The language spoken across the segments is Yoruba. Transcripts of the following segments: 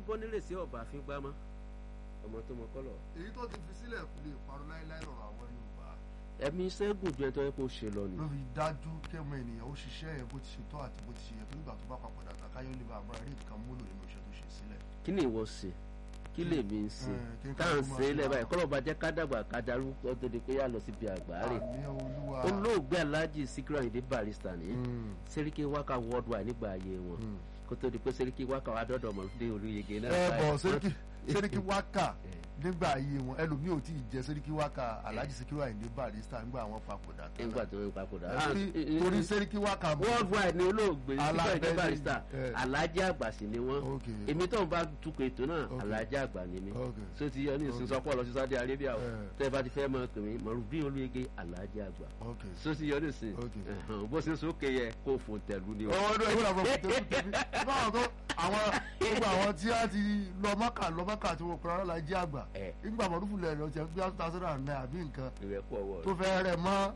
bọ́ nírèsí ọ̀bà fi gbámá ọmọ tó mọ kọ́lọ̀. èyí tó ti fi sílẹ̀ kò lè parọ́ láéláé lọ́rọ̀ àwọn Yorùbá ẹ̀mí sẹ́gùn ju ẹ̀tọ́ yẹ kó ṣe lọ ni. ló fi dájú kẹ́mọ ènìyàn ó ṣiṣẹ́ yẹn bó ti ṣe tọ́ àti bó ti ṣe yẹ tó nígbà tó bá papòdà tán káyọ̀ lè bá a máa rí nǹkan múlò nínú iṣẹ́ tó ṣe sílẹ̀. kí ni ìwọ ṣe kí lèmi ń ṣe Eh, kí n tá à ń kálukú ṣe é máa lẹ́bàá ṣe ìkọlọ̀ bá jẹ́ ká dàgbà ká darúgbó tó di pé yà lọ síbi àgbáre. àmì olúwa olóògbé alhaji Sikiru Ayinde Barrister ní Mm, Seriki Waka worldwide nígbà ayé wọn mm. kó tó di pé Seriki Waka wà dọ́dọ̀ mọ̀lúdé olóyege náà. ẹ báyìí. bọ̀ sẹ́ríkì sẹ́ríkì wákà Eh. nígbà ayé wọn ẹlòmíì ò tí ì jẹ sẹ́ríkì wákà Alhaji Sikiru Ayinde Barrister nígbà àwọn papòdà tán nígbà tó ń papòdà. Torí- torí sẹ́ríkì wákà mọ̀ worldwide ni olóògbé Sikiru Ayinde Alábẹ́lé, Barrister eh. alhaji àgbà sì ni wọ́n ok èmi tó ń bá tukọ̀ ètò náà Ok. alhaji àgbà ni mí ok so ti yọ ní ìsìn Ok. sọpọ̀ lọ sí Saudi Arabia o Eh. tẹ́ ẹ bá ti fẹ́ mọ pèmí mọ̀rùbí olóyege alhaji àgbà ok. so ti yọ ní ìsìn Ok. ẹ̀hàn, bó ṣe sókè yẹ kó fò tẹ̀lú ni o. ọwọ́ ọdún ẹgbẹ́ làwọn kò tẹ́kù tẹ́bí báwọn tó àwọn gbogbo àwọn tí a ti lọ mọ́kà lọ mọ́kà tí wọ́n pẹ̀lú Alhaji àgbà ẹ nígbà mọ̀lúfù lẹ̀ lọ jẹ́ bí two thousand and nine àbí nǹkan ìrẹ́pọ̀ ọwọ́ tó fẹ́ rẹ̀ mọ́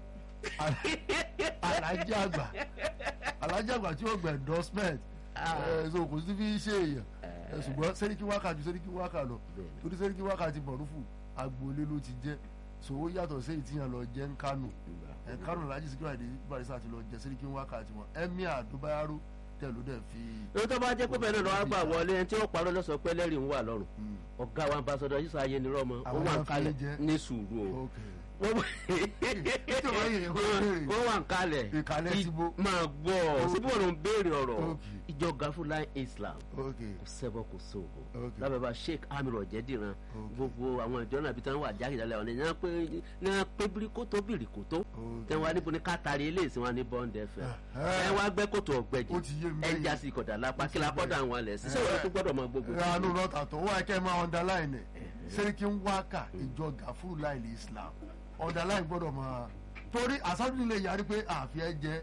Alhaji àgbà Alhaji àgbà tí ó gbẹ̀ endorsement ẹ̀ so kò sí fi ṣe èèyàn ẹ̀ ṣùgbọ́n sẹ́ríkì wákà ju sẹ́ríkì wákà lọ torí sẹ́ríkì wákà ti mọ̀lúfù agboolé ló ti jẹ́ so ó yàtọ̀ sí èyí tí yàn lọ jẹ́ ń kánò ẹ̀ kánò Alhaji Sikiru Ayinde Barrister ti lọ jẹ́ sẹ́ríkì wákà tiwọn Emir Adobayaro tẹ̀ ló dẹ̀ fi èyí tó bá jẹ́ pé bẹ́ẹ̀ náà lọ́wọ́ gbà wọlé ẹni tí ó parọ́ lọ́sọ̀ pé lẹ́rìí ń wà lọ́rùn Mm. ọ̀gá wa ambassadọ yìí sọ ayé ni rọ́mọ ó Àwọn wà ń náà fi kalẹ̀ jẹ́. ní sùúrù o ok wọ́n Ètò ìwáyé yẹn wọ́n béèrè. wọ́n wà ń kalẹ̀ Ìkàlẹ̀ Ì- ti bo. máa gbọ́ Ok. síbí wọn ló ń béèrè ọ̀rọ̀ Ok. ìjọ gafúlá Islam ok kò sẹ́bọ̀ kò sóògùn Ok. lábẹ́ bá Sheikh Amir Ọ̀jẹ̀dìran Ok. gbogbo àwọn ìjọ náà bí táwọn wà jákèjálẹ̀ wọn ni wọ́n pé ní wọ́n pé bíríkótó bíríkótó ok tẹ wá níbo ni ká tari eléyìí sí wọn ní Bond FM Eh. ẹ wá gbẹ́ kòtò ọ̀gbẹ́jì Ó ti yé mi ẹ bẹ́yẹn. já sí ìkọ̀dà lápá Ó ti kí la yé mi kọ́dà bẹ́yẹn. àwọn alẹ̀ sísẹ́ wọn tó gbọ́dọ̀ máa gbogbo ranu lọ́tà tó wà kẹ́ ẹ máa underline ẹ̀ sẹ́ríkì ń wákà ìjọ gàfúrú láìlè Islam underline gbọ́dọ̀ máa torí àsájú lè yarí pé àfi ẹ jẹ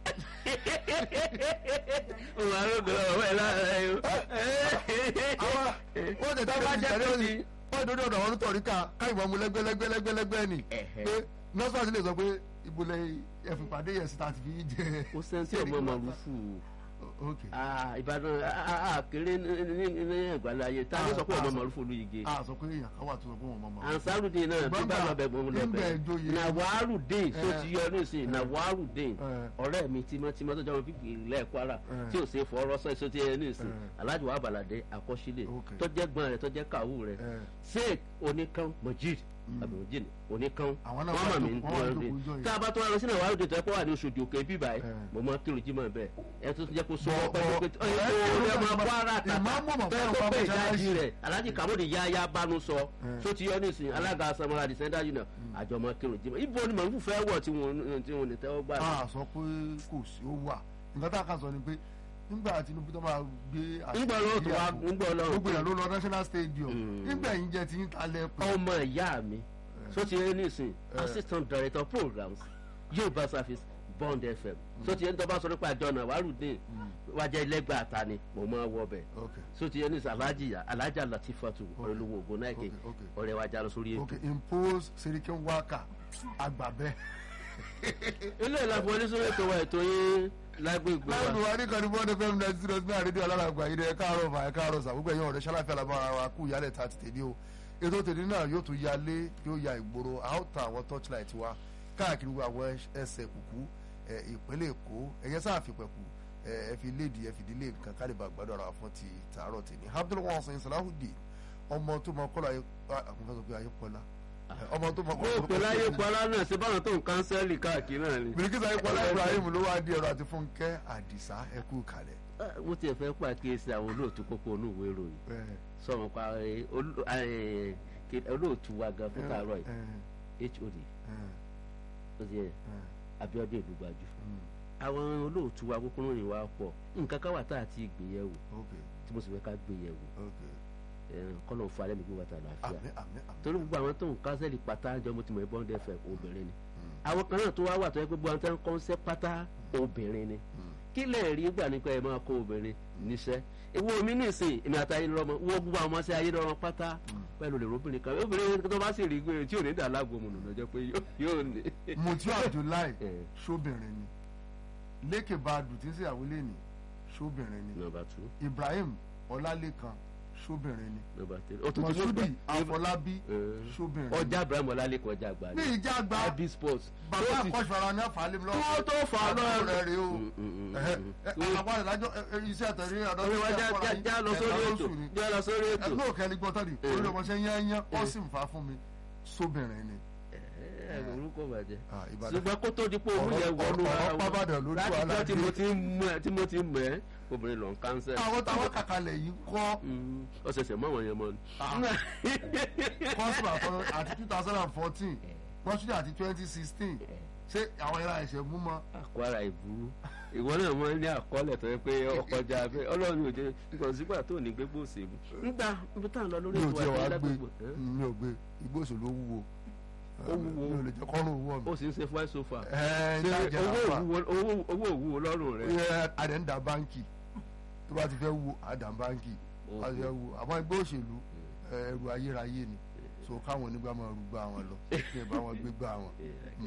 òun arógbó ọwọ́ ẹ lára ẹ o. àwọn wọ́n tẹ̀ Tó tẹ́ bá bá jẹ́ jẹ́ pé lórí ti- wọ́n dòdò ọ̀dọ̀ wọn tọ̀rí ká káyìnbọn mu lẹ́gbẹ́lẹ́gbẹ́lẹ́gbẹ́ ni Ẹ̀hẹ́. pé nọ́ọ̀sì lè sọ pé ìbúlẹ̀ ẹ̀fìpàdé yẹn sí tàbí fi jẹ kò sẹ́ńtì ọmọ màrúfù ok Ìbàdàn àkèrè ní ẹ̀gbálẹ̀ ayé tá a ní sọ pé ọmọ màrúfù olùyege a sọ pé èèyàn kan wà tó sọ pé wọn mọ mọ ansarudin náà bí bá lọ bẹ gbọmọ lọ nígbà bẹ ìjòyè nàwárùdín tó Eh. ti yọ nísìnyí nàwárùdín Eh. ọ̀rẹ́ mi tímọ́tímọ́ tó jọmọ pípì ilẹ̀ Kwara Eh. tí ò ṣe fọwọ́rọ́ sọ èso tí ẹ nísìnyí Eh. Alhaji wa Balade àkọsílẹ̀ Ok. tó jẹ́ gbọ́n rẹ̀ tó jẹ́ kàwú rẹ̀ Eh. sheik oníkan Majid abdulmajid oníkan Àwọn náà wọ́n wà mọ̀ mí tó- wọ́n wà lọ́rùn tó kójọ yìí. tá a bá tó wá lọ sí nàwárùdín tó ẹ kó wà ní Oṣòdì Òkè bíbá ẹ Eh. mo máa kírun jímọ̀ bẹ́ẹ̀ ẹ tó jẹ́ kó sọ Bọ̀- ọpẹ́ bọ̀- pé ẹ- ọyẹ kó rẹ máa Kwara tàtà Ìmáàmù mọ̀ tó ẹ fún kó ọba pé mọ́ṣáláṣí. ìdájí rẹ̀ Alhaji Kamodi yáyá bánu sọ Eh. tó ti yọ nísìnyí alága samara descender union àjọmọ kírun jímọ̀ ibo ni màlúù fẹ́ wọ̀ tí wọn tí wọn ní tẹ́wọ́ gbà. a sọ pé kò sí ó wà nǹkan tá a kàn sọ ni pé nígbà Tinubu tó máa gbé àṣẹ ńgbọ́ lọ́wọ́ tó wá ìgbéyàwó, ńgbọ́ lọ́wọ́ gbogbo èèyàn ló lọ national stadium Mm. nígbà yìí jẹ ti ń talẹ pé ọmọ ìyá mi tó ti yẹ nísìnyí Eh. assistant director programs Yorùbá service Bond FM tó ti yẹ ní tọ́ba sọ nípa àjọ náà wàrúdín wájà ẹlẹgbẹ́ àta ni mo máa wọ bẹ̀ ok tó ti yẹ nísìnyí Alhaji Alhaja Latifatu Ok. olówó ògùn náà kè Ok, ok. ọ̀rẹ́ wa já lọ sórí ok ètò. impose serikin waka agbábẹ. ilé ìlànà wọlé sórí ètò wa ètò yín lágbègbè láì wa. lù wá ní kan ní bọ́ọ̀dù fẹ́mi náà zero zero àrídìí aláràgbà yìí ẹ káàárọ̀ fà ẹ káàárọ̀ sà gbogbo ẹ̀yàn ọ̀rẹ́ ṣáláfẹ́ alábára wa kú ìyálẹ̀ ta ti tèmi o ètò tèmi náà yóò tún yalé yóò ya ìgboro a ó ta àwọn torchlight wa káàkiri gbogbo àwọn ẹsẹ̀ kùkú ẹ, ìpínlẹ̀ èkó ẹ̀yẹ sáà fi pẹ̀kú ẹ ẹ fi léèdì ẹ fi dílé nǹkan kálíbà gbádùn ara wa fún ti tààrọ̀ tèmi Abdul Wasin Salahudeen ọmọ tó mọ kọ́lá ayé àwọn fẹ́ sọ pé ayé pọ́lá ọmọ tó mọ kó o pè láyé pọlá náà ṣe báwọn tó ń kánsẹ́lì káàkiri náà ni. bìrìkìtà ayé pọ́lá Ibrahim ló wá di ọ̀rọ̀ àti Fúnkẹ́ Àdìsá ẹkú kalẹ̀. mo tiẹ̀ fẹ́ pàkíyèsí àwọn olóòtú kókó onú ìwé ìròyìn ẹ, sọ̀rọ̀ pa ẹ, olú- ẹ, kí- olóòtú wa gan fún tààrọ̀ ẹ, yìí HOD ẹ, ó ti yẹ ẹ, Abíọ́dún Ìlúgbàjú mm, àwọn olóòtú wa kókó ròyìn wa pọ̀ nǹkan ká wà tá àti ìgbéyẹ̀wò ok tí mo sì fẹ́ ká gbéyẹ̀wò ok kọ́nà fún alẹ́ mi gbé wàtà láàfíà àmín àmín àmín. torí gbogbo àwọn tó ń kánsẹ́lì pátá jọ mo ti mọ̀ ẹ́ Bond FM obìnrin ni Mm, àwọn kan náà tó wá wà tó yẹ pé gbogbo àwọn tó ń kọ́nsẹ́ pátá obìnrin ni mm, kí lè rí gbà nípa ẹ máa kó obìnrin níṣẹ́ ewu omi nìsín èmi àti ayélujára wo gbogbo àwọn ọmọ sí ayélujára pátá pẹ̀lú lè róbìnrin kan obìnrin tó bá sì rí gbé tí ò ní dà lágbo mu nùnà jẹ́ pé yóò- yóò ní. Mutiu Abdullahi Eh. ṣóbìnrin ni Lékè Badu tí ń ṣèyàwó lẹ́nì ṣóbìnrin ni nọ́mbà two Ibrahim Ọlálékan sóbìnrin ni nọ́mbà three ó tún ti mú mọ̀súdì gbà àfọlábí Eh. sóbìnrin ọjà ibrahim ọlálẹ́kọ̀ ọjà àgbà ní ìjà àgbà ib sports bàbá Ó ti- àkọ́ṣọ́ra ní àfàlẹ́ mi Kí wọ́n tó fà á lọ́rùn. rẹ̀ rèé o Mm, mm, mm, Ẹ̀hẹ́. mm, Ẹ, mm. àwọn àdájọ́ ẹ, ẹ, iṣẹ́ àtẹ̀rí ọ̀dọ́ orí wa já já já lọ sórí ètò já lọ sórí ètò ẹgbẹ́ òkè ẹni gbọ́tọ́ di orí ọmọ ṣe yán yán ó sì ń fa fún mi sóbìnrin ni. ẹ orúkọ bàjẹ́ Ah, Ìbàdàn. ṣùgbọ́n kó tó di pé òun Ọ̀rọ̀- yẹ wọnú ọ̀rọ̀ ara wọn pábàdàn lójú láti wàhálà gbọ́ tí mo dé. ti ń mú ẹ tí mo ti ń mọ̀ ẹ́ obìnrin lọ ń kánsẹ̀ àwọn táwọn kàkàlẹ̀ yìí kọ́ ọ̀sẹ̀sẹ̀ mọ́ àwọn yẹn mọ́ ni. kọ́sùmù àtọ́ àti two thousand and fourteen kọ́sùmù àti twenty sixteen ṣé àwọn ìlà ẹ̀ṣẹ̀ mú mọ́. àkọ́ra ìburú ìwọ náà mọ ní àkọọ́lẹ̀ tó yẹ pé ọkọjà abẹ ọlọ́run ò jẹ nǹkan sígbà tó ní gbégbó òsèlú nígbà ibi tá à ń lọ lórí mi ò ètò tiẹ̀ wá àti gbé lágbègbè mi ò gbé igbó òṣèlú ó wúwo Ó wúwo. mi ò lè jẹ́ kọ́rùn owó mi. ó sì ń ṣe fly sofa Ẹ, ṣe ń dájẹ́ owó àpá. òwúwo- owó- owó òwúwo lọ́rùn rẹ Ẹ, adẹ̀ ń da báńkì tó bá ti fẹ́ wo àdà báńkì a ti fẹ́ wo àmọ́ ẹgbẹ́ òṣèlú ẹ, ẹrù ayérayé ni so káwọn onígbà máa rú gbà wọn lọ kí ẹ bá wọn gbé gbà wọn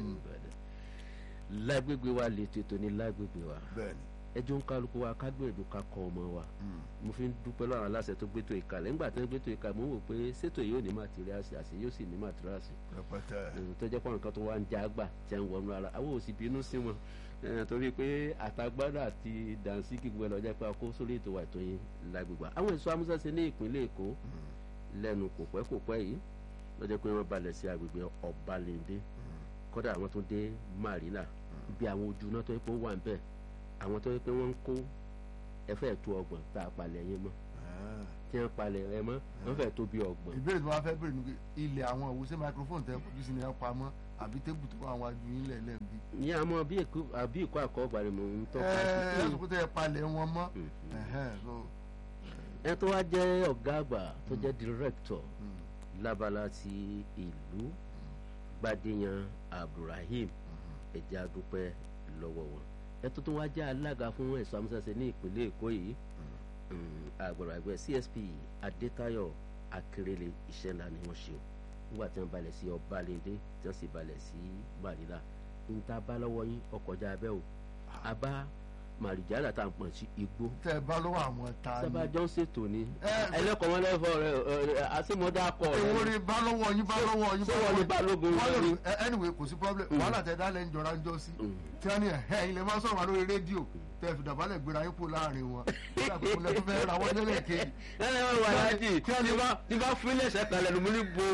lágbègbè wa lè tètò ní lágbègbè wa bẹ́ẹ̀ ni. ẹjọ́ ń kálukú wa ká gbìyànjú ká kọ́ ọmọ wa Mm. mo fi ń dúpẹ́ lọ́rùn aláṣẹ tó gbétò ìkàlẹ̀ nígbà tó ń gbétò ìkàlẹ̀ mo ń wò pé ṣètò yìí ò ní màtíríàsì àṣẹ yóò sì ní màtíríàsì rẹpẹtẹ ẹ̀hún tó jẹ́ pọ̀ nǹkan tó wá ń já gbà tí ń wọnú ara àwọn ò sì bínú sí wọn ẹ̀hún torí pé àtagbádá àti dànsíkì gbogbo ẹ̀ lọ́jọ́ pé a kó sórí ètò wa ètò yín lágbègbè àwọn èso amúṣẹ́ṣe ní ìpínlẹ̀ èkó lẹ́nu kò pẹ́ kò pẹ́ yìí lọ́jọ́ pé wọ́n balẹ̀ sí agbègbè ọ̀balẹ̀ndé kọ́dà àwọn tó dé marina bí àwọn ojú náà tó yẹ pé ó wà ń bẹ̀ àwọn tó yẹ pé wọ́n ń kó ẹfẹ́ tó ọgbọ̀n tá a palẹ̀ yẹn mọ́ tí wọ́n palẹ̀ ẹ mọ́ wọ́n fẹ́ tó bí ọgbọ̀n ìbéèrè tí wọ́n fẹ́ béèrè ni pé ilẹ̀ àwọn òwúṣẹ́ microphone tẹ kojú sí ni ẹ pamọ́ àbí tébù tó wà wájú yín lẹ́lẹ́ bí. ní àmọ́ bí èkó àbí ìkó àkọ́gbà ni mò ń tọ́ka ẹ ẹ sí sọ pé tẹ ẹ palẹ̀ wọn mọ́ Mm. Ẹhẹ́n, so, ẹ tó wá jẹ́ ọ̀gá àgbà tó jẹ́ director mm, lábala ti ìlú gbadéyan abdulrahim ẹ̀jẹ̀ adúpẹ́ lọ́wọ́ wọn ẹ tó tún wá jẹ́ alága fún ẹ̀sọ́ amúṣẹ́ṣe ní ìpínlẹ̀ èkó yìí àgbàrá ẹgbẹ́ csp adétayọ̀ akérèlé iṣẹ́ ńlá ni wọ́n ṣe o nígbà tí wọ́n balẹ̀ sí ọbalẹ̀ndé tí wọ́n sì balẹ̀ sí marina níta bá lọ́wọ́ yín ọkọjá abẹ́ o abá màrìjálà tá à ń pọ̀ sí igbó tẹ ẹ bá lọ́wọ́ àwọn ta ni. sábà jọ ń ṣètò ní Ẹ- ẹlẹ́kọ̀ọ́ wọn lẹ́fọ̀ rẹ àṣemọ́dá kọ̀ èwo ni bá lọ́wọ́ yín bá lọ́wọ́ yín ṣé wọ́n ní balógun Wọ́n lè- lórí? ẹ- anyway kò sí problem wàhálà tẹ dálẹ̀ ń jọra ń jọ sí Mm. tí wọ́n ní ẹ̀ ilẹ̀ máa sọ̀rọ̀ wá lórí rédíò tẹ fìdàbálẹ̀ gbéra yín pò láàrin wọn nígbà pé mo lẹ tó fẹ́ ra wọ́n lẹ́lẹ̀ kejì ẹnlẹ́ wọn wà láti tí bá tí bá fún ẹsẹ̀ kalẹ̀ ló mú ní bo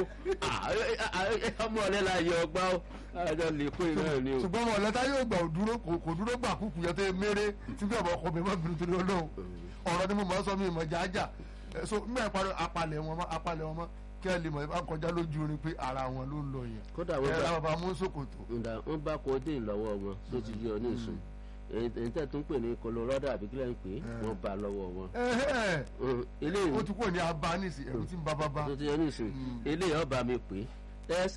ọmọ ọ̀lẹ́ la yọ ọgbà ó àjọ lè kó iná ni o. ṣùgbọ́n wọn lẹ́tà yóò gbà òdúró kò kò dúró gbà kúkú yẹn tó yẹ méré tí bí ọmọ ọkọ mi má bínú torí ọlọ́run ọ̀rọ̀ ni mo máa ń sọ mi ìmọ̀ jájà Ẹ, so nígbà ìparí apalẹ̀ wọn mọ́ apalẹ̀ wọn mọ́ kí ẹ lè mọ̀ ìbá kọjá lójú orin pé ara wọn ló ń lọ yẹn kódà ẹ wọn ra bá bàbá mú sòkòtò ǹda wọn bá codeine lọ́wọ́ wọn tó ti yọ ní ìsùn èyí tẹ̀ tún pè ní colorado àbí kílẹ̀ ń pè é wọ́n bá lọ́wọ́ wọn. Ẹhẹ́, Mm, eléyìí ó ti kúrò ní abanisi ẹ̀rù tí ń bá bá bá tó ti yọ ní ìsùn eléyìí ọba mi pè é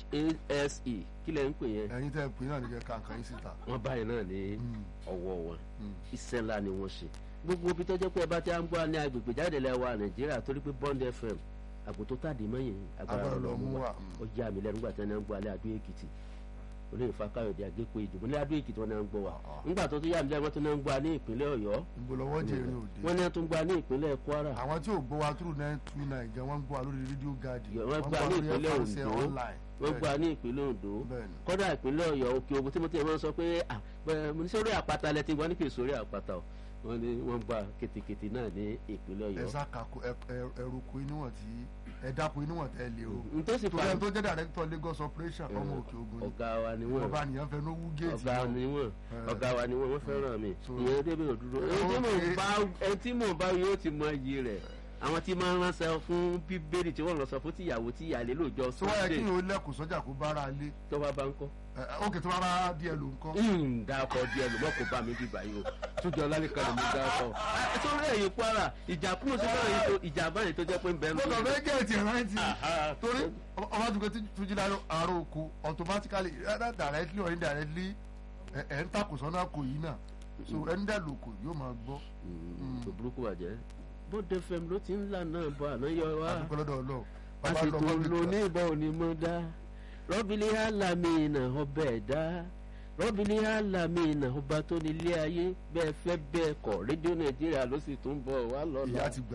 shase kílẹ̀ ń pè yẹn ẹ̀yin tẹ́ ẹ pè náà ní kẹ́ kàǹkàn yín síta wọ́n báyìí náà ní Mm. ọwọ́ wọn Mm. iṣẹ́ ńlá ni wọ́n ṣe gbogbo ibi tó jẹ́ pé ẹ bá ti à ń gbọ́ ní agbègbè jáde lẹ́wà nàìjíríà torí pé bond fm àgùntó tàdé mọ́yìn agbára Agbára lọ lọ mú mú wa wa, mm. ó yá mi lẹ́nu nígbà tí wọ́n ń gbọ́ alẹ́ adó èkìtì olóyè fákáyọ̀dé àgékò ìdìbò ní adó èkìtì wọn náà ń gbọ́ wa Ah, ah. nígbà tó tún yá mi lẹ́nu wọ́n tún náà ń gbọ́ ní ìpínlẹ̀ ọ̀yọ́ ìgbòlọ́wọ́ jẹ́ eré òde wọ́n náà tún gbọ́ ní ìpínlẹ̀ kwara àwọn tí ò gbọ́ wa through nine two nine gan wọ́n ń gbọ́ wa lórí rédíò gáàdì wọ́n gbọ́ ní ìpínlẹ̀ FRC ondo online wọ́n gbọ́ ní ìpínlẹ̀ ondo Bẹ́ẹ̀ni. kọ́dà ìpínlẹ̀ ọ̀yọ́ òkè ogun tí mo ti máa ń sọ pé ah, bẹ́ẹ̀, mo ní sórí àpáta lẹ́tí wọ́n ní kì í sórí àpáta o wọ́n ní wọ́n gba kètèkètè náà ní ìpínlẹ̀ ẹ ọ̀yọ́ sàkàkọ ẹrùkọ inúwọ̀n tí ẹ dákun inúwọ̀n tẹ́ lé o ntòsí torí fa ẹni tó jẹ́ director Lagos operation ọmọ òkè ogun ni ọ̀gá wa ni wọ́n ọba nìyẹn fẹ́ lówú géètì ọ̀gá náà. ni wọ́n Eh. ọ̀gá wa ni wọ́n wọ́n fẹ́ràn mi So- ìyẹn débè òdúró ẹni tí mò ń bá ẹni tí mò ń bá yóò ti mọ iyì rẹ̀ àwọn tí máa ń ránṣẹ́ fún bíbélì tí wọ́n lọ sọ fún tìyàwó tí ìyàlé lóòjọ́ tó wáyé kí sunday ni o lẹ́kùn sọ́jà kó bára lé tó bá bá ń kọ́ ókè tó bára díẹ̀ ló ń kọ́. dákọ̀ díẹ̀ ló mọ̀ kó bá mi bí báyìí o tójọ́ lálẹ́kan ló mú dákọ̀ sórí ẹ̀yìn kwara ìjà kúrò sí báyìí tó ìjà báyìí tó jẹ́ pé ń bẹ́ẹ̀ mo kàn fẹ́ gẹ̀ẹ́tì rántí Aha. torí ọba tó kẹ́ tujú lára àárọ̀ oko automatically either directly or indirectly ẹ̀ ẹ̀ ń takò sọ́nà kò yìí náà so ẹni dẹ́ lòkò yóò máa gbọ́ tó burúkú bàjẹ́ bóde fm ló ti ń là náà bọ̀ àná yọ wá. àdúgbò lọ́dọ̀ ọlọ́ọ̀ bàbá àsìkò lọ́mọ mi ló kan. ní ìbọn òní mọ́ dá rọ́bìlì alamina ọbẹ̀ dá rọ́bìlì alamina ọba tó ní ilé ayé bẹ́ẹ̀ fẹ́ bẹ́ẹ̀ kọ̀ rédíò nàìjíríà ló sì tún bọ̀ wá lọ́la ìyá ti gbà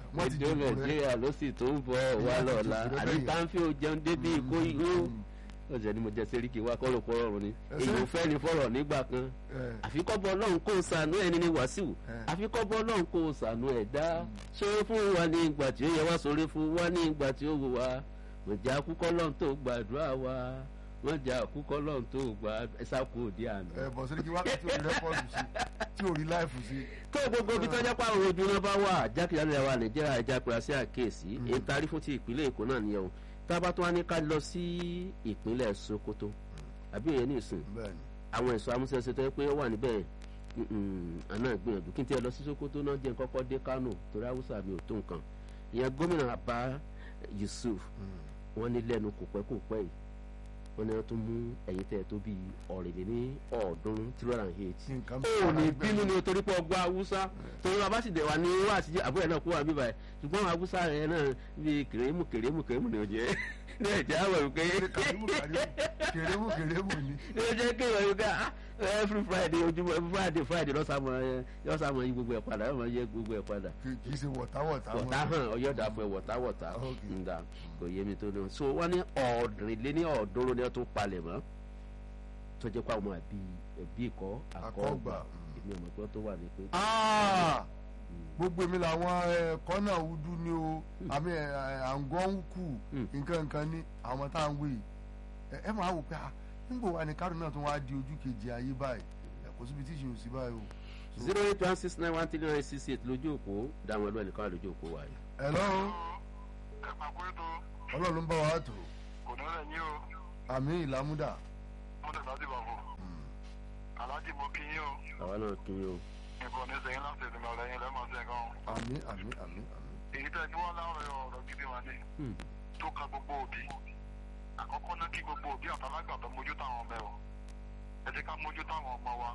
wọ́n ti ìjọ dìbò rẹ̀ nàìjíríà ló sì tó ń bọ̀ wá Ìyá ti lọ́la dìbò rẹ̀ àní bẹ́yẹn. táǹfì ò jẹun débi ìkó ìlú ọ̀sẹ̀ ni mo jẹ sẹ́ríkì wá kọ́rọ̀ kọ́rọ̀ ọ̀run ni Ẹsẹ̀. èyí ò fẹ́ ni fọ̀rọ̀ nígbà kan ẹ̀ àfikọ́bọ̀ ọlọ́run kò sànú ẹni ní wàsíù ẹ̀. àfikọ́bọ̀ ọlọ́run kò sànú ẹ̀dá sórí fún wa ní ìgbà tí ó yẹ wá sórí fún wa ní ìgbà tí ó wù wá mọ̀jà àkúkọ́ lọ́run tó gbàdúrà wa mọ̀jà àkúkọ́ lọ́run tó gbà ẹ̀sà kú òdi àná. ẹ bọ̀ sórí kí wákàtí ò rí rẹ́kọ̀dù sí tí ò rí láìfù sí. tó gbogbo ibi tọ́jà pa àwọn ojú náà bá wà jákèjádò ẹ̀wà nàìjíríà ẹja pèrè sí àkíyèsí Mm. èyí tarí fún ti ìpínlẹ̀ èkó náà nìyẹn o tá a bá tún wá ní ká lọ sí ìpínlẹ̀ sokoto àbí òye ní ìsìn bẹ́ẹ̀ ni àwọn ẹ̀sọ́ amúṣẹ́ṣe tó yẹ pé ó wà níbẹ̀ mm, àná ìgbìyànjú kí n tiẹ̀ lọ sí sokoto náà jẹ́ kọ́kọ́ dé kánò torí haúsá mi ò tó nǹkan ìyẹn gómìnà abba yusuf Mm. wọ́n ní lẹ́nu kò pẹ́ kò pẹ́ yìí wọ́n ní wọ́n tún mú ẹ̀yìn tẹ́ tó bí ọ̀rìnlẹ̀ ní ọ̀ọ́dúnrún three hundred and eight tí nǹkan ó ní bínú ni o torí pé ọgbà haúsá torí bàbá sì dẹ̀ wá ní wá àtijọ́ àbúrò ẹ̀ náà kó wà bíbá ẹ̀ ṣùgbọ́n àwọn haúsá rẹ̀ náà bí kèrèmù kèrèmù kèrèmù ni ò jẹ́ ní ẹ̀jẹ̀ àwọ̀ wípé kàrímù kàrímù kèrèmù kèrèmù ni. ní ó jẹ́ kéèyàn wípé ah every friday ojúmọ́ every friday friday lọ́sàmọ́ ẹ lọ́sàmọ́ yí gbogbo ẹ̀ padà yọ̀ọ́ yẹ gbogbo ẹ̀ padà kì kì í ṣe wọ̀táwọ̀tá wọ̀tá hàn ọyọ́dà fún ẹ wọ̀tá wọ̀tá Ok. ǹda kò yé mi tó ní so wọ́n ní ọ̀ọ́dúnrún ní ọ̀ọ́dúnrún ni wọ́n tún palẹ̀ mọ́ tó jẹ́ pé àwọn àbí ẹbí ìkọ́ àkọ́gbà Àkọ́gbà. èmi ọmọ pé tó wà ní pé Ah! gbogbo èmi làwọn ẹ̀kọ́ náà wúdú ni o àmì àǹgọ́ǹkù Mm. nǹkan nǹkan ní àwọn tá à ń wé yìí Ẹ- ẹ máa wò pé ah nígbò wa ni kárò náà tún wá di ojú kejì ayé báyìí ẹ kò síbi tí ìṣe ò sí báyìí o. So- zero eight one six nine one three nine six eight lójú òpó dáwọn ẹlú ẹnìkan wà lójú òpó wa yìí. Hello ẹ máa kó ètò ọlọ́run ló ń bá wa tó kò ní rẹ̀ yín o àmì ìlàmúdà. mo tẹ̀sán sí bàbá Mm. aláàjì mo kí yín o àwa náà kí ni o. nǹkan ní sẹ́yìn láti ẹ̀sìn ọ̀rẹ́ yín lẹ́mọ̀ sí ẹ̀kan àmì àmì àmì àmì. èyí tẹ́ gbé wá láàárọ̀ ọ̀rọ̀ gidi wà ní Hmm. tó ka gbogbo òbí àkọ́kọ́ náà kí gbogbo òbí àtàlágbà tó mójú táwọn ọmọ ẹ̀ o ẹ jẹ́ ká mójú táwọn ọmọ wa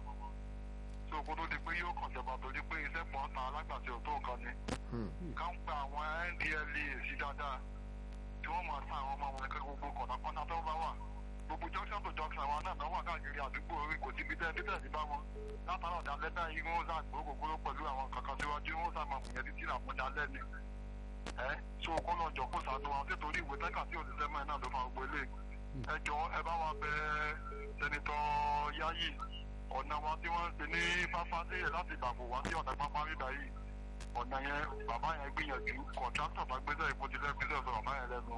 tó kó tó di pé yóò kàn jọba torí pé iṣẹ́ pọ̀ ta alágbà tí ò tó nǹkan ni Hmm. ká ń gba àwọn ndla sí dáadáa tí wọ́n máa ta àwọn ọmọ wọn kẹ́ gbogbo kọ̀nàkọ́nà tó bá wà gbogbo junction to junction àwọn náà náà wà káàkiri àdúgbò orí kò síbi tẹ́ títẹ̀ sí bá wọn látara ọ̀dà lẹ́dá yìí wọ́n sá gbogbogbò pẹ̀lú àwọn kankan síwájú wọ́n sá máa mùyẹ́ títí là fún dalẹ́ ni ẹ so kó lọ jọ kó sànú wa nítorí ìwé tẹ́ka tí òṣìṣẹ́ mọ́ ẹ náà ló fa gbogbo ilé ẹ jọ ẹ bá wa bẹ sẹ́nitọ́ Yayi ọ̀nà wa tí wọ́n ń ṣe ní fáfá sí ẹ̀ láti ìbàbò wá sí ọ̀nà pápá bíbá yìí ọ̀nà yẹn bàbá yẹn gbìyànjú kọ̀ńtráktọ̀ bá gbéṣẹ́ ìfojúlẹ̀ gbéṣẹ́ sọ bàbá yẹn lẹ́nu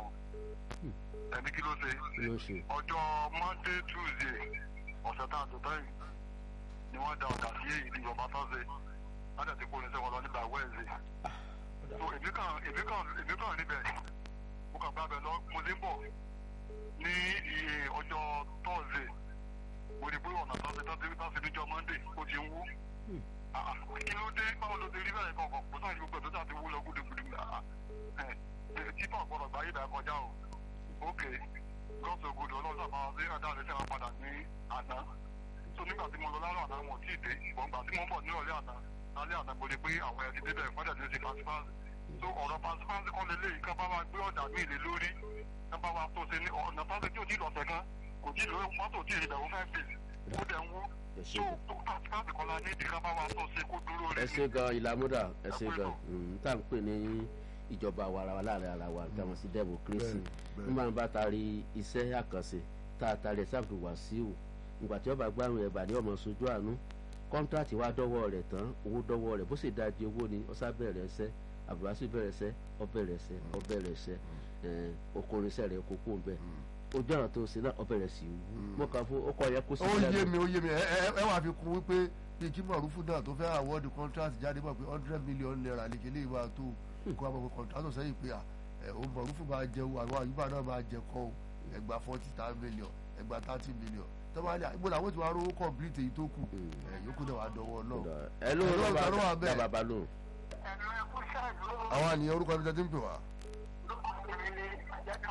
ẹni kí ló ṣe kí ló ṣe. ọjọ́ monday tuesday ọ̀sẹ̀ tá a tó tẹ́yìn ni wọ́n da ọ̀dà sí èyí ìjọba tó ṣe láti àti kó oníṣẹ́ wọn lọ nígbà wednesday so èmi kàn èmi kàn èmi kàn níbẹ̀ mo kàn gbábẹ́ lọ mo ti ń bọ̀ ní iye ọjọ́ thursday mo rí pé ọ̀nà tó ṣe tó ṣe tó ṣe níjọ́ monday ó ti ń wú Ah, ah, kí ló dé báwo ló ti rí bẹ́ẹ̀ kọ̀ọ̀kan kó sáà ní gbogbo ẹ̀ tó ṣàti wú lọ gúdúgúdú Ah, ah, ẹ̀ títọ̀ gbọ́dọ̀ gbáyé ìdá kọjá o ok gọ́ọ̀sì ògùdù ọlọ́run sábà wá sí ẹ̀dá rẹ̀ sẹ́wọ̀n padà ní àná so nígbà tí mo lọ lárọ̀ àná wọn ò tí ì dé ṣùgbọ́n gbà tí mo ń bọ̀ ní ọ̀lẹ́ àná lálẹ́ àná mo rí pé àwọn ẹ̀ ti débẹ̀ fọ́dẹ̀ ní ṣe pàṣípàṣí so ọ̀rọ̀ pàṣípàṣí kan lélẹ̀ yìí ká bá wa gbé ọ̀dà mí lé lórí ká bá wa tó ṣe ní ọ̀nà pàṣẹ tí ò tí ì lọ̀sẹ̀ kan kò tí ì lórí mọ́tò tí ì rí bẹ̀rù fẹ́ẹ́ fèsì ó dẹ̀ ń wú ẹ ṣe so gan pàṣípàṣí kan la ní ìdí ká bá wa tó ṣe kó dúró rí ẹ ṣe gan ìlàmúdà ẹ ṣe gan n tá à ń pè ní ìjọba àwarawa láàrin ara wa tí a mọ̀ sí democracy bẹ́ẹ̀. nígbà bá taari iṣẹ́ àkànṣe tá a taari ẹ̀sán àbùkù wàsíù ìgbà tí wọ́n bá gbárùn ẹ̀bà ní ọmọ sojú àánú kọ́ńtrátì wa dọ́wọ́ rẹ̀ tán owó dọ́wọ́ rẹ̀ bó sì dájú owó ni ọ̀sá bẹ̀rẹ̀ ẹsẹ́ àbúrásù bẹ̀rẹ̀ ẹsẹ́ ọbẹ̀rẹ̀ ẹsẹ́ ọbẹ̀rẹ̀ ẹsẹ́ okòrin iṣẹ́ rẹ̀ kókó ń bẹ̀ ojú ọ̀nà tó ṣe náà ọbẹ̀rẹ̀ sí wú mọ́ kàn fún ọkọ̀ yẹ kó sí ó yé mi ó yé mi ẹ ẹ ẹ wàá fi kún wípé bí kí mọ̀rúfù náà tó fẹ́ àwọ́dì contract jáde mọ̀ pé hundred million naira lè kélé ìwà tó kó àwọn ọmọ contract sẹ́yìn pé à ẹ o mọ̀rúfù máa jẹ o àwọn àyùbá náà máa jẹ kọ́ o ẹgbà forty million ẹgbà thirty million tọ́ba ní àgbò làwọn ti wá rówó complete èyí tó kù ẹ yòókù náà wàá dọwọ́ náà. ẹ ló Hello, bàbá ta ló wà bẹ́ẹ̀? bàbá lóhùn. ẹ̀rọ ẹ̀kú ṣáàdúró àwọn àníyàn orúkọ ẹni tẹ́tí ń pè wá. lókùnrin ní àjẹ́dọ̀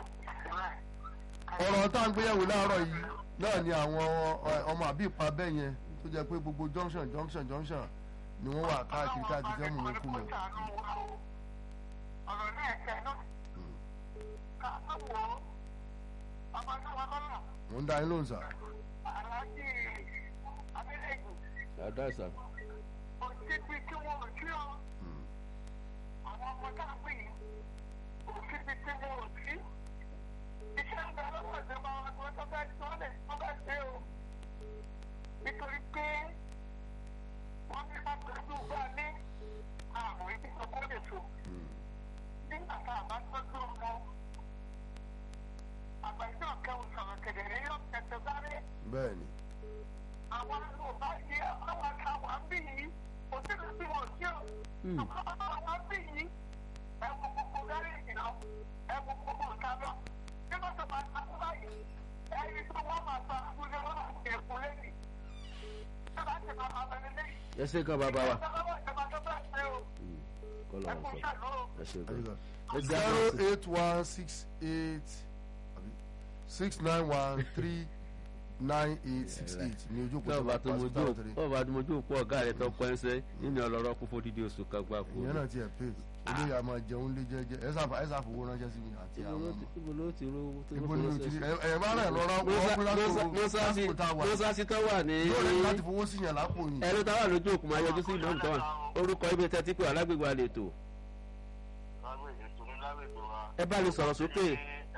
ọ̀rọ̀ tá à ń gbéyàwó láàárọ̀ yìí náà ni àwọn ọ- ọmọ àbí ìpa bẹ́ẹ̀ yẹn tó jẹ́ pé gbogbo junction junction junction ni wọ́n wà káàkiri káàkiri fẹ́ mú mi kú mọ́. ọ̀rọ̀ náà ẹ̀kẹ́ náà ká wò ó ọmọ náà wọn lọ́nà mo ń dá yín lóhùn sà. aláàjì abẹ́lẹ́gùn àdáṣà kò síbi tí wọ́n ò sí ọ àwọn ọmọ tá à ń bá tọ́jú ọmọ àgbàjọ kẹwù sọ̀rọ̀ kedere yóò tẹ̀sẹ̀ sáré bẹ́ẹ̀ ni àwọn yorùbá yìí àwọn akáwà ń bì yìí kò sí lè bí wọn sí o Hmm. àwọn ń bì yìí ẹ̀wọ̀n gbogbo gáréèjì náà ẹ̀wọ̀n gbogbo nǹkan náà bí wọ́n sọ máa ń takú báyìí ẹ̀rí tó wọ́n máa sọ àkúrẹ́ wọn àti ẹ̀kú lẹ́yìn tí wọ́n ti máa máa bẹ̀rẹ̀ lẹ́yìn. ẹ ṣe kan bàbá wa ìjọba ìjọba tó bá ṣe o Hmm. kọ́lọ́ ẹ̀kú wọn sọ ṣàlọ́ o. ẹ ṣe kan Adigun. ẹ jẹ́ zero àwọn sí- eight one six eight àbí six nine one three nine eight six eight ní ojú òpó náà bá tó mojú pásítọ̀ tẹ̀lé náà bá tó mojú òpó ọ̀gá rẹ̀ tó pẹ́ ń sẹ́ nínú ọlọ́rọ̀ kún fún dídí oṣù kan gbáko. ìyẹn náà tiẹ̀ pé olóyè a máa jẹun lé jẹ́jẹ́ ẹ sáfà ẹ sáfà owó ránṣẹ́ sí mi àti ibo àwọn ló ọmọ ti- ibo ló ti rówó tó ibo ló ni o fowó ti sí. ẹ ẹ bá rẹ̀ lọ́ra ọkùnrin lásìkò tá a wà mọ́sáàsì tó wà ní yóò rẹ̀ láti fowó sí yàn lápò yìí ẹnu táwà lójú òkú máa yọjú sí ìmọ̀ọ́mù tó wà orúkọ ibi tẹ́tí pé alágbègbè àlètò lágbègbè tó ní lágbègbè wa. ẹ bá lè sọ̀rọ̀ sókè.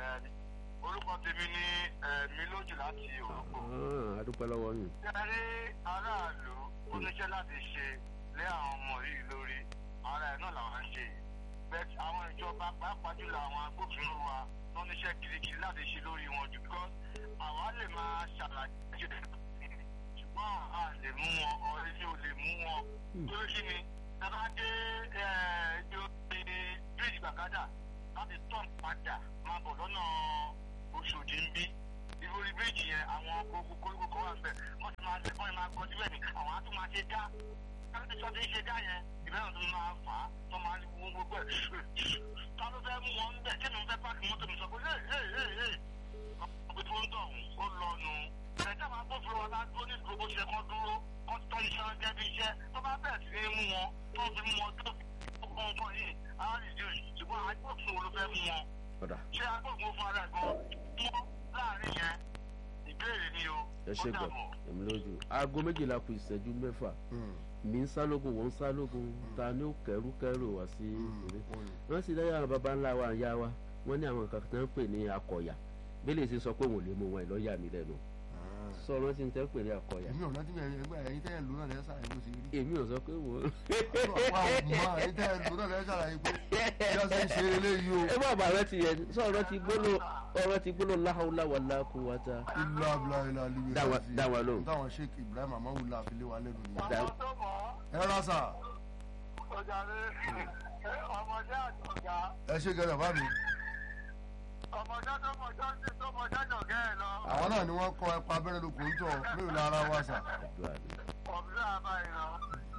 orúkọ tèmi ní mi lójú láti òrùkọ. Ah, a dúpẹ́ lọ́wọ́ yín. Ṣé aráàlú oníṣẹ́ láti ṣe lé àwọn ọmọ yìí lórí ara ẹ̀ náà làwọn ń ṣe yìí. Bẹ́ẹ̀ àwọn ìjọba pàápàá jùlọ àwọn agbófinró wa tó níṣẹ́ kirikiri láti ṣe lórí wọn jù because àwa lè máa ṣàlàyé ṣùgbọ́n a lè mú wọn ọ̀rẹ́ tí ò lè mú wọn. Lórí kí ni tábà dé ẹjọ́ bíríìjì gbàgádà láti tọ́ padà máa bọ̀ lọ́nà Oṣòdì ń bí ìròyìn méjì yẹn àwọn gbogbo koríko kan wà nbẹ wọn ti máa wọn máa kọjú bẹ́ẹ̀ ni àwọn á tún máa ṣe dá káàdì sọ ti ń ṣe dá yẹn ìbẹ́rẹ̀ tó máa fà á tó máa wọ gbogbo ẹ̀ ta ló fẹ́ mú wọn bẹ̀ kí ni wọ́n fẹ́ pààkì mọ́tò mi sọ pé ẹ̀ ẹ̀ ẹ̀ ẹ̀ ọ̀gbìn tó ń tọ̀ ó lọ nù ẹ̀jẹ̀ máa gbófinró wọn bá dúró ní ìdúró bó ṣe kọ́ dúró kọ́ tọ́ iṣẹ́ jẹ́ bí iṣẹ́ tó bá bẹ̀rẹ̀ sí ní mú wọn tó fi mú wọn tó fi gbogbo nǹkan yìí á rí ìdí ṣùgbọ́n agbófinró ló fẹ́ mú wọn ọ̀dà ṣé agbófinró fún ara ẹ̀ gan mọ́ láàrin yẹn ìbéèrè ni o ẹ ṣe gbọ́ èmi lójú. aago méjìlá kù ìṣẹ́jú mẹ́fà mi ń sálógun wọ́n ń sálógun ta ni ó kẹ́rù kẹ́rù wá sí ìrè. wọ́n sì lẹ́yìn àwọn baba ńlá wa ìyá wa wọ́n ní àwọn nǹkan tó ń pè ní akọ̀yà bẹ́lẹ̀ sì sọ pé òun ò lè mú wọn ẹ̀ lọ́ọ̀yà mi lẹ́nu sọ̀rọ̀ tí ń tẹ́ pè ní akọ̀yà èmi ò rántí mi ẹgbẹ́ ẹ̀yin tẹ́yẹ̀ lù náà lẹ́yìn sàlàyé bó ṣe rí èmi ò sọ pé wò ó. àwọn ọmọ ẹ̀yin tẹ́yẹ̀ lù náà lẹ́yìn sàlàyé pé bí wọ́n ṣe ń ṣe eléyìí o ẹ bá bàrẹ ti yẹ sọ̀rọ̀ ti gbóló ọ̀rọ̀ ti gbóló láhàúlá wà láàkú wa ta. ilé abúlé ilé alibi Dáwọn- dáwọn lóhùn. táwọn sheik ibrahim amawu la fi lé wa lẹ́nu nìyẹn. Dá- àwọn tó mọ̀ ọ́ ẹ rásà ọjà rẹ̀ ọmọdé àtọ̀gá ẹ ṣe gẹ́gẹ́ bàbá mi ọmọdé tó mọjọ́ sí tó mọjọ́ jọ̀gẹ́ ẹ̀ lọ. àwọn náà ni wọ́n kọ́ ẹ̀pà abẹ́rẹ́ lóko ń tọ̀ mélòó lára wa sà. àdúrà ni. ọ̀bùrẹ́ àbáyé lọ.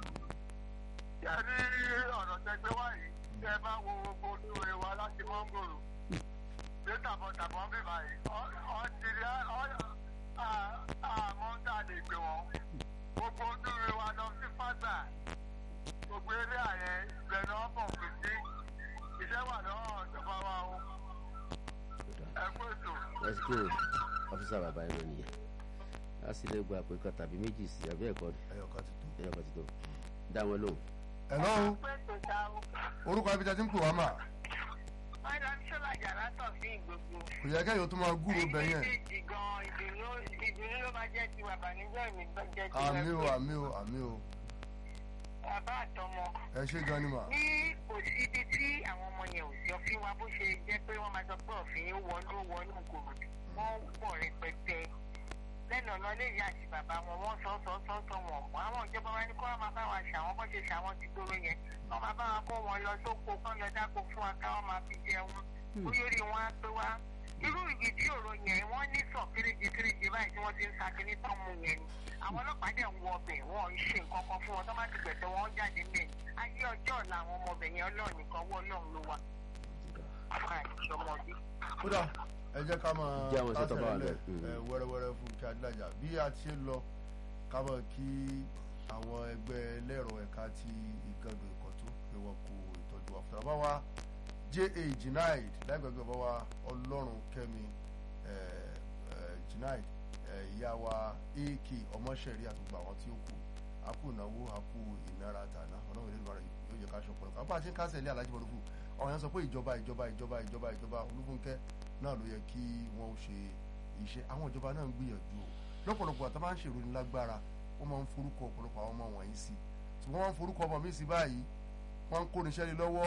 yẹ́nì ọ̀rọ̀ tẹgbẹ́ wá yìí tẹ́ bá wo gbogbo ojú rẹ̀ wá láti mọ́ngòrò. ṣé tàbọ̀tàbọ̀ ń bì báyìí ọ̀ ti rí àmọ́ ń tà lè gbé wọn. gbogbo ojú rẹ̀ wá lọ sí fàgbà. gbogbo eré àyẹ̀ ìgbẹ́nu ọ̀bọ̀ kù sí. iṣẹ́ wà lọ́wọ́ ìjọba wa o. ẹ kú ètò. lásìkò ọ́fíìsà bàbá ẹ̀ lọ nìyẹn a sì lè gba àpè kan tàbí méjì sí àbí ẹ̀kọ́ ẹyọ kan ti tó. ẹ̀yọ́ kan ti tó dá wọn lóhùn. ẹ̀lọ́ o pé tó ta o. orúkọ ibi tí a ti ń pè wá mà Madam Ṣọlá Jàrátọ̀ sí gbogbo. kò yẹ kẹ́yìn ó tún máa gúrò bẹ̀ yẹn. méjèèjì gan ìdùnnú ìdùnnú ló máa jẹ́ ti bàbánújẹ́ mi tó jẹ́ ti àmì o ẹgbẹ́. àmì o àmì o Bàbá àtọmọ. ẹ ṣe gan ni mà. Ní kò sí ibi tí àwọn ọmọ yẹn ò sí òfin wa bó ṣe jẹ́ pé wọ́n máa sọ pé òfin ó wọnú ó wọnú kòrò. Wọ́n pọ̀ rẹpẹtẹ. Lẹ́nu ọ̀nà léyìí àti bàbá wọn wọ́n sọ sọ sọ sọ wọn. Àwọn ìjọba wa ní kó wọ́n máa bá wa ṣàwọn bó ṣe ṣàwọn ti gbóró yẹn. Wọ́n máa bá wa kó wọn lọ sóko kán lọ dáko fún wa káwọn máa fi jẹun. Bóyá orí wọn á pé wá irú ìdí òro yẹn wọ́n ní sọ kéréje kéréje báyìí tí wọ́n ti ń sa kíní tán mu yẹn ni àwọn ọlọ́pàá dẹ̀ ń wọ ọbẹ̀ wọn ń ṣe nǹkan kan fún wọn tó bá ti gbẹ̀tẹ̀ wọn jáde mẹ́ ayé ọjọ́ ọ̀la àwọn ọmọ ọbẹ̀ yẹn ọlọ́run nìkan wọ́ ọlọ́run ló wà. àìsọmọdé. kódà ẹ jẹ́ ká máa Jẹ́ àwọn iṣẹ́ tó bá wà kásẹ̀ bẹ́ẹ̀. lẹ̀, ẹ, wẹ́rẹ́wẹ́rẹ́ fún kí adílájà bí a ti ṣe ń lọ ká mọ̀ kí àwọn ẹgbẹ́ ẹlẹ́rọ ẹ̀ka ti ìgànnì ìkọ̀tún pé wọ́n kó ìtọ́jú wa fúnra bá wa ja junaid láìpẹ́gbẹ́ bá wa ọlọ́run kẹ́mi ẹ, ẹ, junaid ẹ, ìyá wa ak ọmọṣẹ́rí àtúgbò àwọn tí ó kù a kú ìnáwó a kú ìnára tàná ọlọ́run ìlú ìbára yóò jẹ́ ká ṣe ọ̀pọ̀lọpọ̀ àpá àti ń kásẹ̀ ilé alájí mọ̀lúkù àwọn yẹn sọ pé ìjọba ìjọba ìjọba ìjọba ìjọba olúfúnkẹ́ náà ló yẹ kí wọ́n ó ṣe iṣẹ́ àwọn ìjọba náà ń gbìyànjú o lọ́pọ̀lọpọ̀ àtàwọn máa ń ṣèròyìn lágbára wọ́n máa ń forúkọ ọ̀pọ̀lọpọ̀ àwọn ọmọ wọ̀nyí sí tí wọ́n máa ń forúkọ ọmọ mi sí báyìí wọ́n ń kó níṣẹ́ lé lọ́wọ́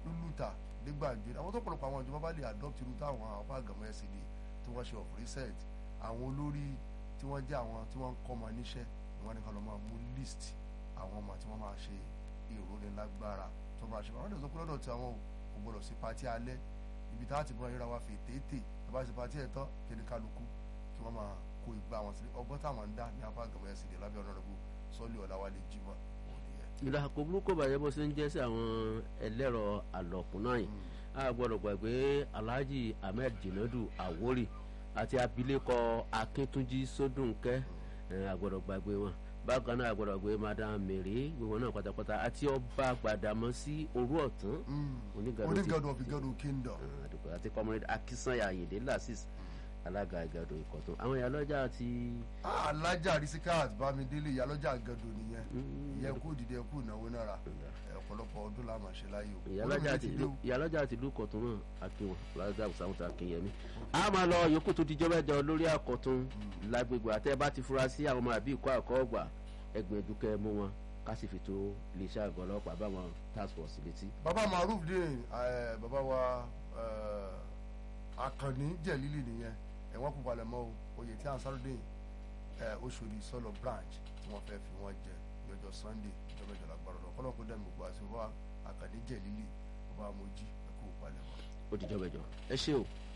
lúlùtà dégbàgbé àwọn tó pọ̀lọpọ̀ àwọn ìjọba bá lè adopt irú táwọn apá àgàmọ́ ẹ̀sìn ni tí wọ́n ṣe of recent àwọn olórí tí wọ́n jẹ́ àwọn tí wọ́n ń kọ́ ọmọ níṣẹ́ ni wọ́n ní ká lọ máa mú list àwọn ọmọ tí wọ́n máa ṣe ìrónilágbára tó máa ṣe àwọn ìdọ̀sọ́ pé lọ́dọ̀ tí àwọn kò gbọdọ̀ sí patí alẹ́ ibi tá a ti bọ́ra yíra wa fi tètè tá bá ṣe patí ẹ̀ tán kí ni kálukú kí wọ́n máa kó igbá wọn sílẹ̀ ọgbọ́n táwọn ń dá ní apá àgàmọ́ ẹ̀sìn ni lábẹ́ ọ̀nàdàbò sọ́ọ́lì ọ̀làwálé jimoh òun nìyẹn. ìlà kò burúkú bàjẹ́ bó ṣe ń jẹ́ sí àwọn ẹlẹ́rọ àlọ́kùn náà yìí a gbọ́dọ̀ gbàgbé alhaji ahmed jinadu awori àti abilékọ akíntúnjí sódùnkẹ́ a gbọ́dọ̀ gbàgbé wọn bákan náà a gbọ́dọ̀ gbé madam mary gbogbo náà pátápátá àti ọba gbàdámọ́sí òru ọ̀tún onígàdó ti- onígàdó of igado kingdom. Ah, àdúgbò àti comrade akínsànyà ayinde lasis alága ìgàdó ìkọ̀tún àwọn ìyálọ́jà àti Ah, alájà risikat bámidélé ìyálọ́jà gàdó nìyẹn ìyẹn kú dìde kú ìnáwó náírà ẹ, ọ̀pọ̀lọpọ̀ ọdún la máa ṣe láyé o. ìyálọ́jà àti ìlú ìyálọ́jà àti ìlú kọ̀tún náà akínwọn lọ́jà àbùsàmùtà akínyẹmí. a máa lọ yòókù tó dijọ́ mẹ́jọ lórí àkọ́tún lágbègbè àtẹ́ bá ti fura sí àwọn ọmọ àbí ìkọ́ àkọ́ ọgbà ẹgbẹ̀ẹ́dù kẹ́ mú wọn ká sì fi tó iléeṣẹ́ àgọ́ ọlọ́pàá báwọn task force létí. bàbá maruf dín ẹ, bàbá wa ẹ, akànní jẹ̀lílì nìyẹn ẹ̀wọ̀n kú palẹ̀ mọ́ o oyè tí ansarudin oṣòdì sọlọ branch tí wọ́n fẹ́ fi wọ́n jẹ ní ọjọ́ sunday ìjọba ìjọba gbọ́dọ̀ lọ kọ́lọ́kọ́ dẹ́mi gbogbo àti bàbá akànní jẹ̀lílì bàbá mojí ẹ̀kú palẹ̀ mọ́. ó dijọ́ mẹ́jọ ẹ ṣé o.